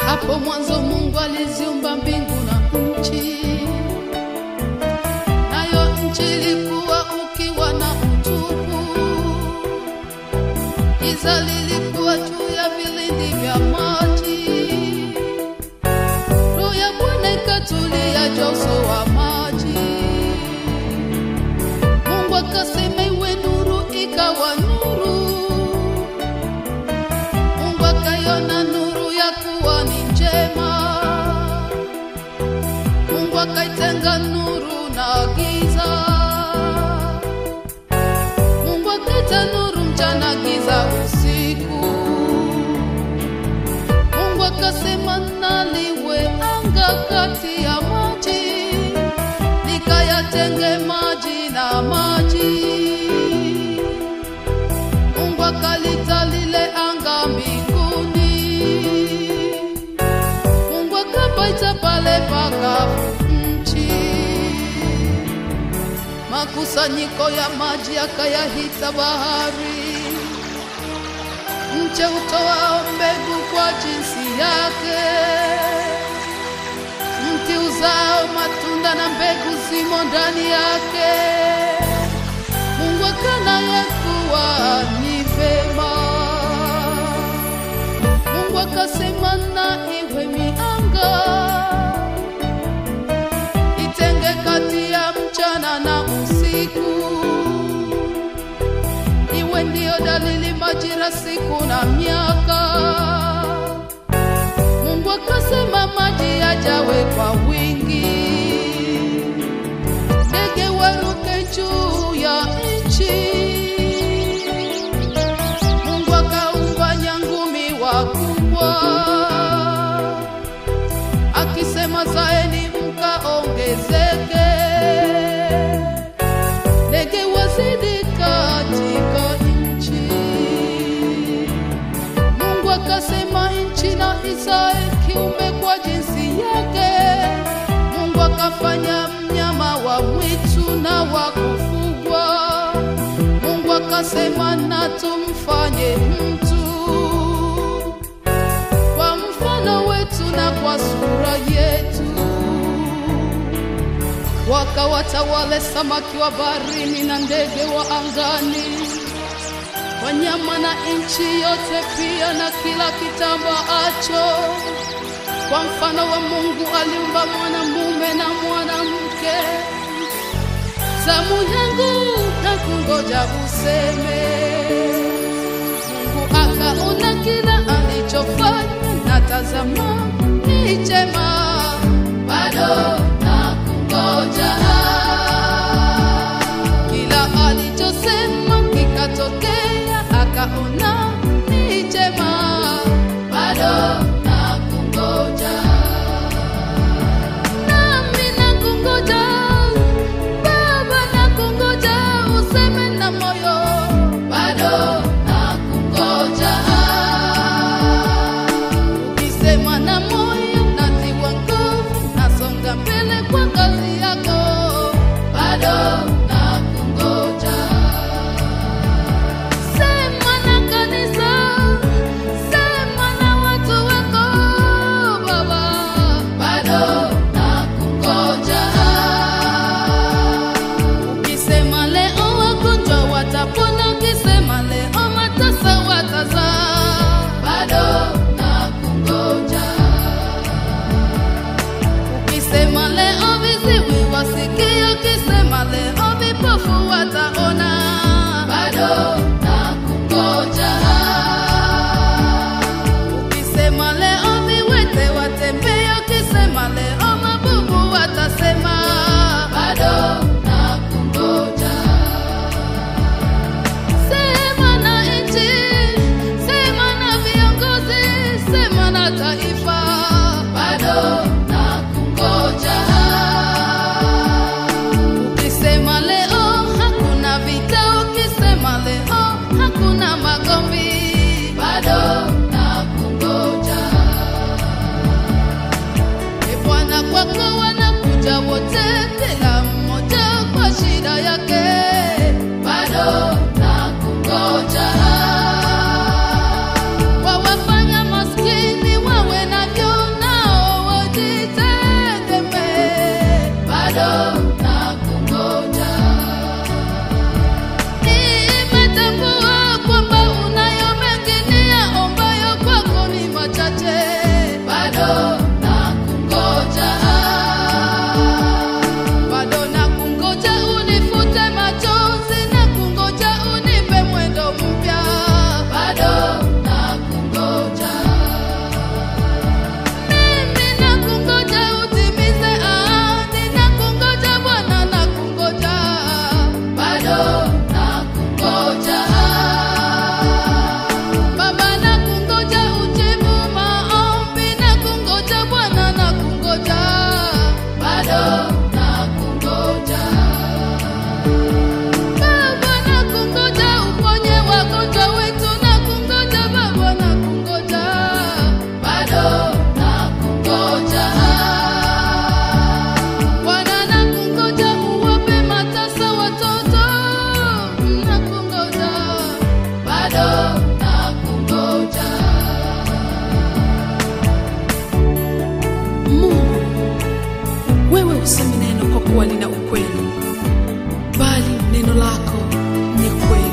Hapo mwanzo Mungu aliziumba mbingu na nchi, nayo nchi ilikuwa ukiwa na utupu, giza lilikuwa juu ya vilindi vya maji. Roho ya Bwana ikatulia juu ya uso wa maji. Mungu akasema iwe nuru, ikawa nuru. Mungu akaiona nuru ya kuwa ni njema. Mungu akaitenga nuru na giza. Mungu akaita nuru mchana, giza usiku. Mungu akasema na liwe anga kati ya maji, likayatenge maji na maji. Mungu akalita lile anga mbinguni. Mungu akapaita pale pakavu nchi. Makusanyiko ya maji akayahita bahari. Mche utoao mbegu kwa jinsi yake, mti uzao matunda na mbegu zimo ndani yake. Mungu akana ya kuwa ni vema. Mungu akasema na iwe mianga, itenge kati ya mchana na usiku iwe ndiyo dalili majira, siku na miaka. Mungu akasema maji yajawe kwa wingi, ndege waruke juu ya nchi. Mungu akaumba nyangumi wakubwa, akisema zaeni mkaongezeke ndege wazidi katika nchi. Mungu akasema nchi na izae kiumbe kwa jinsi yake. Mungu akafanya mnyama wa mwitu na wa kufugwa. Mungu akasema na tumfanye mtu kwa mfano wetu na kwa sura yetu wakawatawale samaki wa baharini na ndege wa angani, wanyama na nchi yote pia na kila kitambaacho. Kwa mfano wa Mungu aliumba mwanamume na mwanamke. Zamu yangu na kungoja useme. Mungu akaona kila alichofanya, na tazama ni chema, bado na kungoja. Kila alichosema kikatokea, akaona ni chema, bado na kungoja. Nami nakungoja, Baba nakungoja, useme na moyo, bado nakungoja. Ukisema na moyo natiwa nguvu, nasonga mbele kwa kazi yako, wewe husemi neno kwa kuwa lina ukweli, bali neno lako ni kweli.